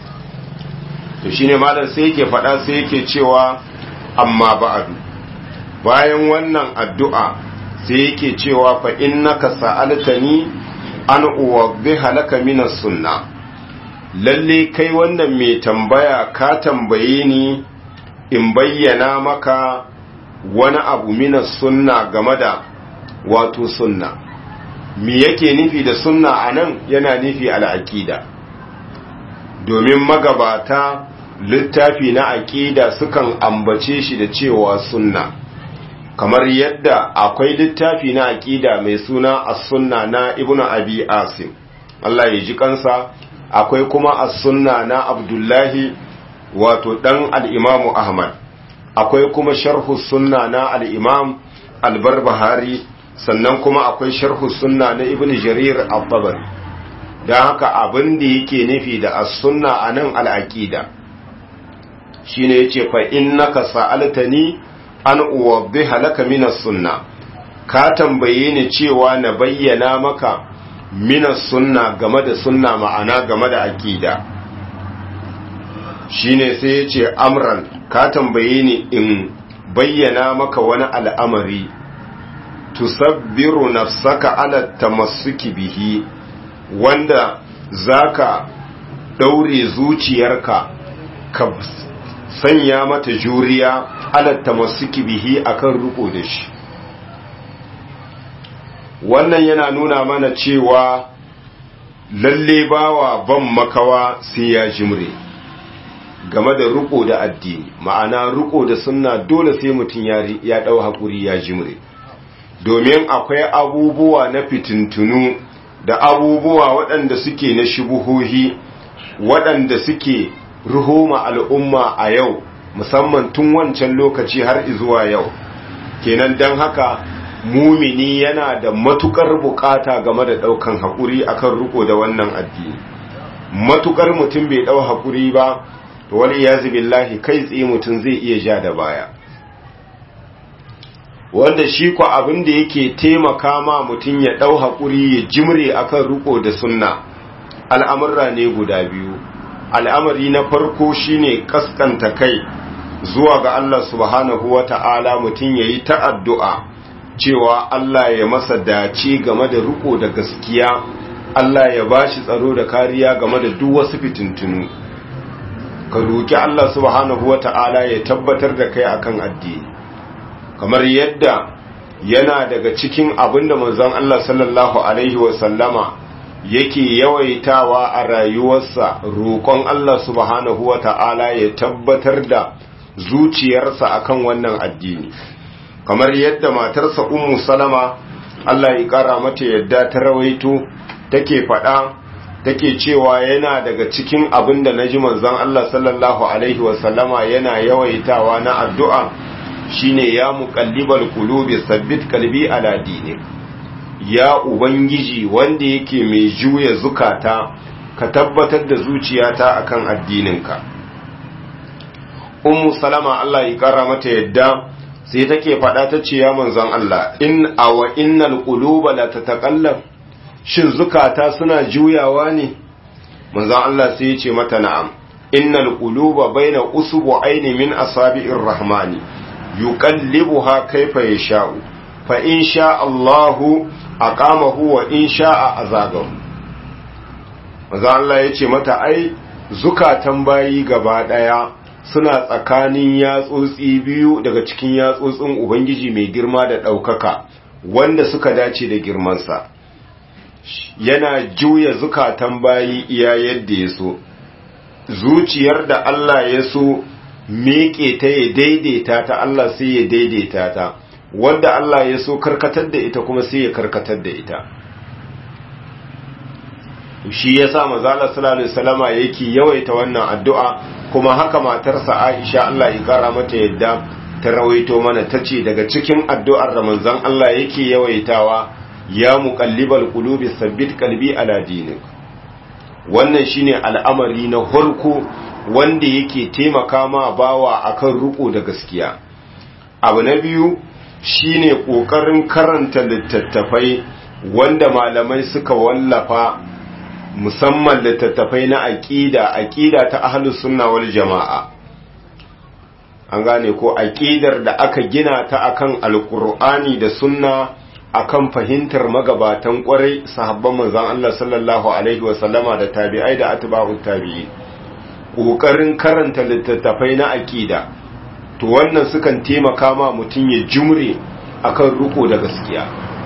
S1: to shine malam sai yake faɗa sai yake cewa amma ba'adu bayan wannan addu'a sai yake cewa fa innaka sa'altani an uwaddiha laka min sunna lalle kai wannan mai tambaya ka tambaye ni in bayyana maka wani abu min sunna game da wato sunna me yake nufi da sunna anan yana nufi al'aqida domin magabata littafi na aqida sukan ambace shi da cewa sunna kamar yadda akwai littafi na aqida mai suna as-sunna na ibnu abi asim Allah ya ji kansa akwai kuma as-sunna na abdullahi wato dan al-imamu ahmad akwai kuma sharhu sunna na al-imam al-barbahari sannan kuma akwai sharhu sunna na ibnu jarir al-tabari dan haka abin da yake nufi da as-sunna anan al-aqida shine yace fa innaka sa'altani an uwaddiha laka minas sunna ka tambaye ni cewa na bayyana maka minas sunna game da sunna ma'ana game da aqida shine sai yace amran ka tambaye ni in bayyana maka wani al'amari tusabbiru nafsaka ala tamassuki bihi wanda zaka daure zuciyarka ka sanya mata juriya alatta masu bihi akan riko da shi wannan yana nuna mana cewa lalle bawa ban makawa sai ya jimre game da riko da addini ma'ana riko da sunna dole sai mutum ya dau hakuri ya jimre domin akwai abubuwa na fitintunu da abubuwa waɗanda suke na shubuhohi waɗanda suke ruhuma al'umma a yau musamman tun wancan lokaci har zuwa yau kenan don haka mumini yana da matukar bukata game da daukan haƙuri akan riko da wannan addini matukar mutum bai dau haƙuri ba to wani yazi billahi kai tsaye mutum zai iya ja da baya wanda shi ko abin da yake taimaka ma mutum ya dau haƙuri ya jimre akan riko da sunna al'amurra ne guda biyu al'amari na farko shine kaskanta kai zuwa ga Allah subhanahu wa ta'ala mutum ya yi ta'addu'a cewa Allah ya masa dace game da riko da gaskiya Allah ya ba shi tsaro da kariya game da duk wasu fitintunu ka roki Allah subhanahu wa ta'ala ya tabbatar da kai akan addini kamar yadda yana daga cikin abin da manzon Allah sallallahu alaihi wasallama yake yawaitawa a rayuwarsa roƙon Allah subhanahu wa ta'ala ya tabbatar da zuciyarsa akan wannan addini kamar yadda matarsa ummu salama Allah ya ƙara mata yadda ta rawaito take faɗa take cewa yana daga cikin abin da naji manzon Allah sallallahu alaihi wasallama yana yawaitawa na addu'a shine ya muqallibal qulubi sabbit qalbi ala dinik ya ubangiji wanda yake mai juya zukata ka tabbatar da zuciyata akan addininka ummu salama Allah ya kara mata yadda sai take faɗa ta ce ya manzon Allah in awa innal quluba la tataqallab shin zukata suna juyawa ne manzon Allah sai ya ce mata na'am innal quluba baina usbu'aini min asabi'ir rahmani yuqallibuha kayfa yasha'u fa in sha Allahu aqamahu wa in sha'a azagahu manzon Allah ya ce mata ai zukatan bayi gaba daya suna tsakanin yatsotsi biyu daga cikin yatsotsin Ubangiji mai girma da ɗaukaka wanda suka dace da girmansa yana juya zukatan bayi iya yadda ya so zuciyar da Allah ya so miƙe ta ya daidaita ta Allah sai ya daidaita ta wanda Allah ya so karkatar da ita kuma sai ya karkatar da ita shi ya sa mazala sallallahu alaihi wasallama yake yawaita wannan addu'a kuma haka matarsa Aisha Allah ya kara mata yadda ta rawaito mana tace daga cikin addu'ar da manzon Allah yake yawaitawa ya muqallibal qulubi sabbit qalbi ala dinik wannan shine al'amari na harko wanda yake taimaka ma bawa akan ruko da gaskiya abu na biyu shine kokarin karanta littattafai wanda malamai suka wallafa musamman littattafai na aƙida aƙida ta ahlus sunna wal jama'a an gane ko aqidar da aka gina ta akan alqur'ani da sunna akan fahimtar magabatan kwarai sahabban manzon Allah sallallahu alaihi wa sallama da tabi'ai da atba'ut tabi'in kokarin karanta littattafai na aqida to wannan sukan taimaka ma mutum ya jumre akan ruko da gaskiya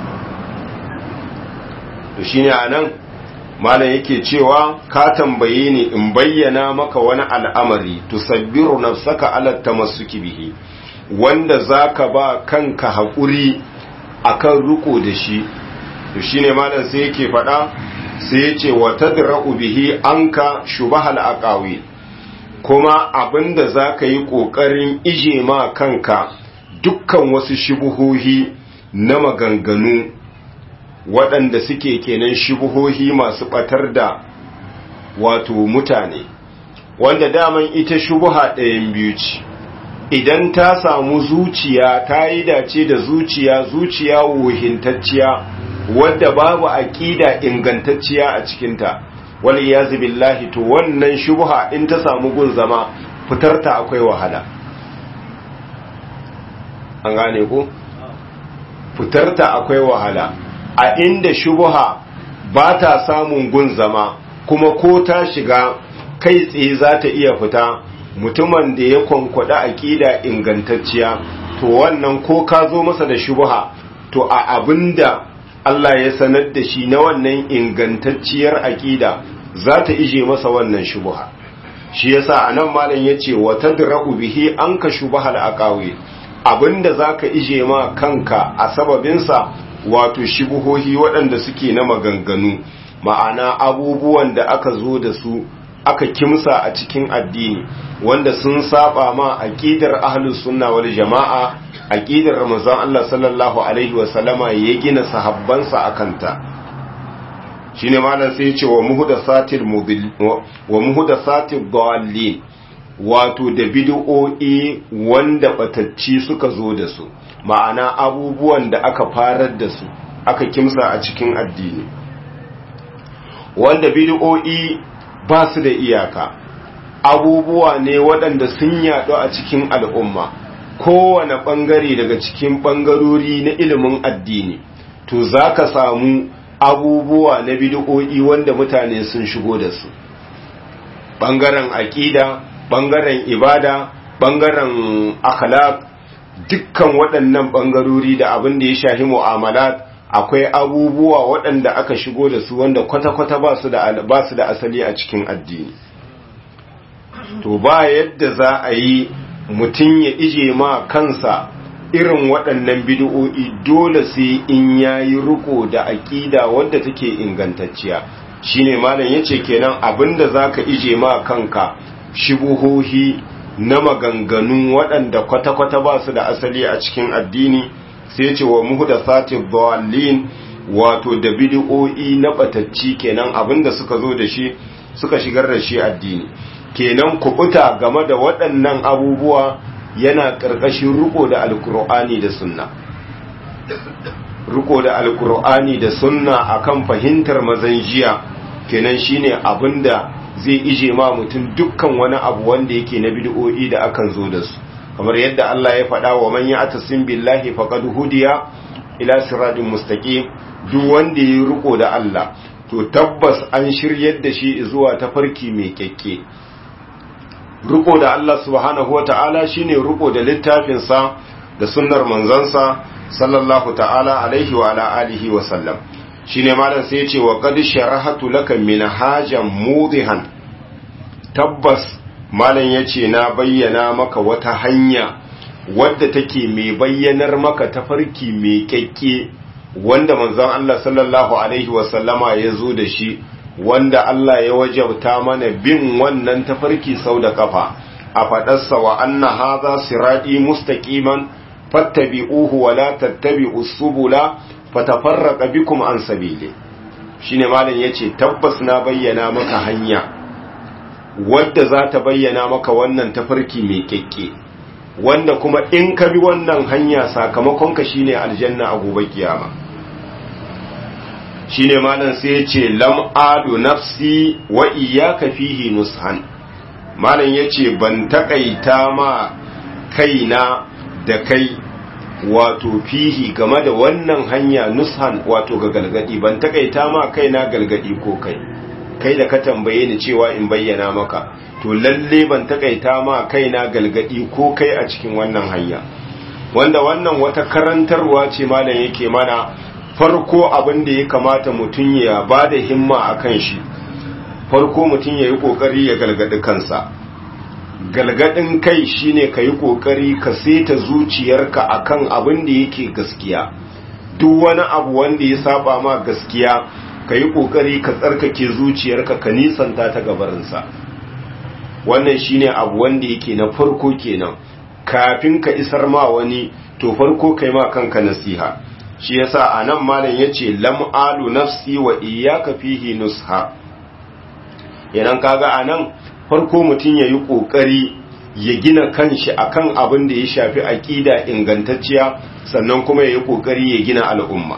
S1: to shine anan malam yake cewa ka tambaye ni in bayyana maka wani al'amari tusabbiru nafsaka ala tamassuki bihi wanda zaka ba kanka haƙuri akan riko da shi to shine malam sai yake faɗa sai yace wa tadra'u bihi anka shubahal aqawi kuma abinda zaka yi kokarin ije ma kanka dukkan wasu shubuhohi na maganganu waɗanda suke kenan shubuhohi masu ɓatar da wato mutane wanda daman ita shubuha ɗayan biyu ce idan ta samu zuciya ta yi dace da zuciya zuciya wohintacciya wadda babu aƙida ingantacciya a cikinta wani ya billahi to wannan shubuha in ta samu gun zama fitarta akwai wahala an gane ku fitarta akwai wahala a inda shubuha ba ta samun gun zama kuma ko ta shiga kai tsaye za ta iya fita mutumin da ya kwankwada aƙida ingantacciya to wannan ko ka zo masa da shubuha to a abinda Allah ya sanar da shi na wannan ingantacciyar aƙida za ta ije masa wannan shubuha shi yasa anan malam yace wa tadra'u bihi anka shubahal aqawi abinda zaka ije ma kanka a sababinsa wato shubuhohi waɗanda suke na maganganu ma'ana abubuwan da aka zo da su aka kimsa a cikin addini wanda sun saba ma aqidar ahlus sunna wal jama'a aqidar ramazan Allah sallallahu alaihi wa sallama ya gina sahabbansa akanta shine malam sai ya ce wa muhdathatil mubil wa muhdathatil dallin wato da bid'o'i wanda batacci suka zo da su ma'ana abubuwan da aka farar da su aka kimsa a cikin addini wanda bid'o'i ba su da iyaka abubuwa ne waɗanda sun yaɗu a cikin al'umma kowane ɓangare daga cikin ɓangarori na ilimin addini to za ka samu abubuwa na bid'o'i wanda mutane sun shigo da su ɓangaren aƙida ɓangaren ibada ɓangaren akhlaq dukkan waɗannan ɓangarori da abin da ya shahi mu'amalat akwai abubuwa waɗanda aka shigo da su wanda kwata-kwata ba su da asali a cikin addini to ba yadda za a yi mutum ya ije ma kansa irin waɗannan bid'o'i dole sai in yayi riko da aƙida wadda take ingantacciya shine malam yace kenan abinda zaka ije ma kanka shibuhohi na maganganu waɗanda kwata-kwata ba su da asali a cikin addini sai ce wa muhdathati dhallin wato da bid'o'i na batacci kenan abinda suka zo da shi suka shigar da shi addini kenan kubuta game da waɗannan abubuwa yana ƙarƙashin riko da alkur'ani da sunna riko da alkur'ani da sunna akan fahimtar mazan jiya kenan shine abinda zai ije ma mutum dukkan wani abu wanda yake na bid'o'i da akan zo da su kamar yadda Allah ya faɗa wa man ya'tasim billahi faqad hudiya ila siratin mustaqim duk wanda ya riko da Allah to tabbas an shiryar da shi zuwa tafarki mai kyakke riko da Allah subhanahu wata'ala shine riko da littafin sa da sunnar manzansa sallallahu ta'ala alaihi wa ala alihi wa sallam shine malam sai ya ce wa qad sharahatu laka minhajan mudihan tabbas malam ya ce na bayyana maka wata hanya wadda take mai bayyanar maka tafarki mai kyakke wanda manzon Allah sallallahu alaihi wasallama ya zo da shi wanda Allah ya wajabta mana bin wannan tafarki sau da kafa a faɗarsa wa anna haza siradi mustaqiman fattabi'uhu wa la tattabi'us subula fatafarraqa bikum an sabili shine malam yace tabbas na bayyana maka hanya wadda za ta bayyana maka wannan tafarki mai kyakke wanda kuma in ka bi wannan hanya sakamakonka shine aljanna a gobe kiyama shine malam sai ya ce lam adu nafsi wa iyyaka fihi nushan malam yace ban takaita ma kaina da kai wato fihi game da wannan hanya nushan wato ga galgadi ban takaita ma kaina galgadi ko kai kai da ka tambaye ni cewa in bayyana maka to lalle ban takaita ma kaina galgadi ko kai a cikin wannan hanya wanda wannan wata karantarwa ce malam yake mana farko abin da ya kamata mutum ya ba da himma a kan shi farko mutum ya yi ƙoƙari ya galgadi kansa galgadin kai shine ka yi ƙoƙari ka seta zuciyarka akan abin da yake gaskiya duk wani abu wanda ya saba ma gaskiya ka yi ƙoƙari ka tsarkake zuciyarka ka nisanta ta gabarinsa wannan shine abu wanda yake na farko kenan kafin ka isar ma wani to farko kai ma kanka nasiha shi yasa anan malam yace lam alu nafsi wa iyyaka fihi nusha yanan kaga anan farko mutun yayi kokari ya gina kanshi akan abin da ya shafi aqida ingantacciya sannan kuma yayi kokari ya gina al'umma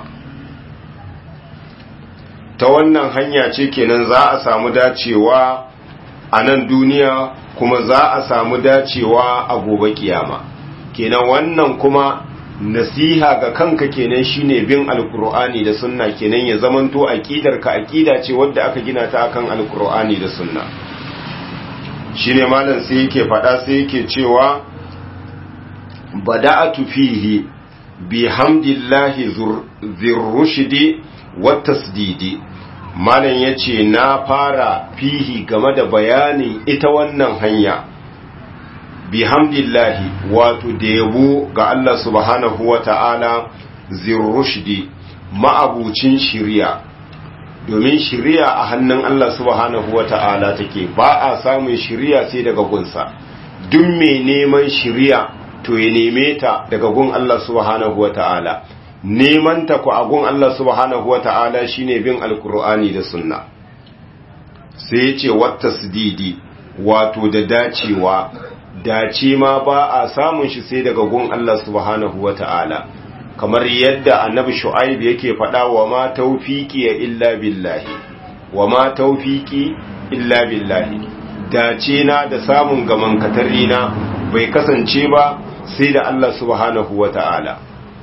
S1: ta wannan hanya ce kenan za a samu dacewa a nan duniya kuma za a samu dacewa a gobe kiyama kenan wannan kuma nasiha ga kanka kenan shine bin alkur'ani da sunna kenan ya zamanto aqidar ka aqida ce wadda aka gina ta akan alkur'ani da sunna shine malam sai yake fada sai yake cewa bada'atu fihi bihamdillahi zurrushdi wat tasdidi malam yace na fara fihi game da bayanin ita wannan hanya bihamdillahi wato da yabo ga Allah subhanahu wa ta'ala zirrushdi ma'abucin shiriya domin shiriya a hannun Allah subhanahu wa ta'ala take ba a samun shiriya sai daga gunsa duk mai neman shiriya to ya neme ta daga gun Allah subhanahu wa ta'ala neman ta ku a gun Allah subhanahu wa ta'ala shine bin alkur'ani da sunna sai ya ce wata sididi wato da dacewa dace ma ba a samun shi sai daga gun Allah subhanahu wa ta'ala kamar yadda annabi shu'aib yake faɗa wa ma taufiki ya illa billahi wa ma taufiki illa billahi dace na da samun gaman katarina bai kasance ba sai da Allah subhanahu wa ta'ala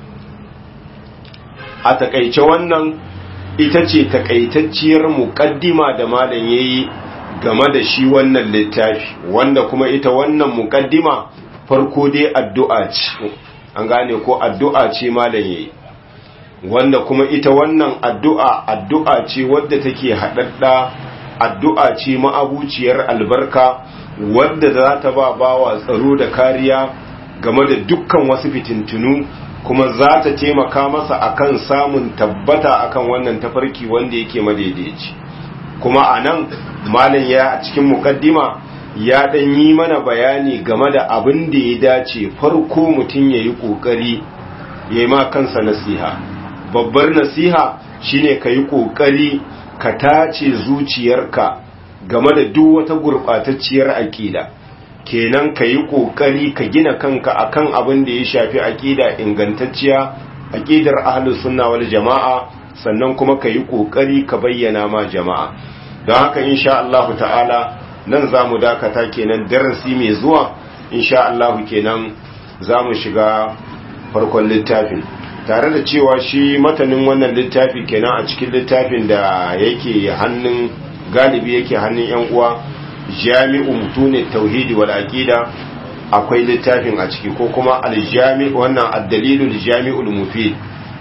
S1: a takaice wannan ita ce takaitacciyar muƙaddima da malam yayi game da shi wannan littafi wanda kuma ita wannan mukaddima farko dai addu'a ce an gane ko addu'a ce malam yayi wanda kuma ita wannan addu'a addu'a ce wadda take haɗaɗɗa addu'a ce ma'abuciyar albarka wadda za ta ba bawa tsaro da kariya game da dukkan wasu fitintunu kuma za ta taimaka masa akan samun tabbata akan wannan tafarki wanda yake madaidaici kuma a nan malam ya a cikin mukaddima ya dan yi mana bayani game da abin da ya dace farko mutum ya yi ƙoƙari ya yi ma kansa nasiha babbar nasiha shine ka yi ƙoƙari ka tace zuciyarka game da duk wata gurɓatacciyar aƙida kenan ka yi ƙoƙari ka gina kanka akan abin da ya shafi aƙida ingantacciya aƙidar ahlus sunna wal jama'a sannan kuma ka yi ƙoƙari ka bayyana ma jama'a don haka insha Allah ta'ala nan za mu dakata kenan darasi mai zuwa insha Allah kenan za mu shiga farkon littafin tare da cewa shi matanin wannan littafi kenan a cikin littafin da yake hannun galibi yake hannun yan uwa jami'u mutune tauhidi wal aqida akwai littafin a ciki ko kuma aljami wannan ad-dalilul jami'ul mufid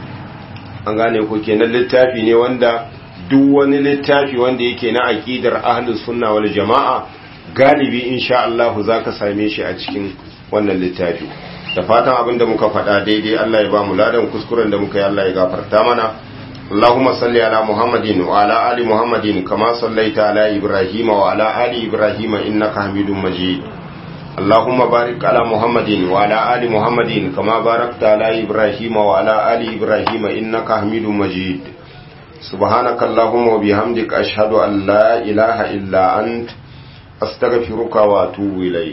S1: an gane ko kenan littafi ne wanda duk wani littafi wanda yake na aqidar ahlus sunna wal jama'a galibi insha Allah zaka same shi a cikin wannan littafi da fatan abinda muka faɗa daidai Allah ya ba mu ladan kuskuren da muka yi Allah ya gafarta mana اللهم صل على محمد وعلى آل محمد كما صليت على إبراهيم وعلى آل إبراهيم إنك حميد مجيد اللهم بارك على محمد وعلى آل محمد كما باركت على إبراهيم وعلى آل إبراهيم إنك حميد مجيد سبحانك اللهم وبحمدك أشهد أن لا إله إلا أنت أستغفرك وأتوب إليك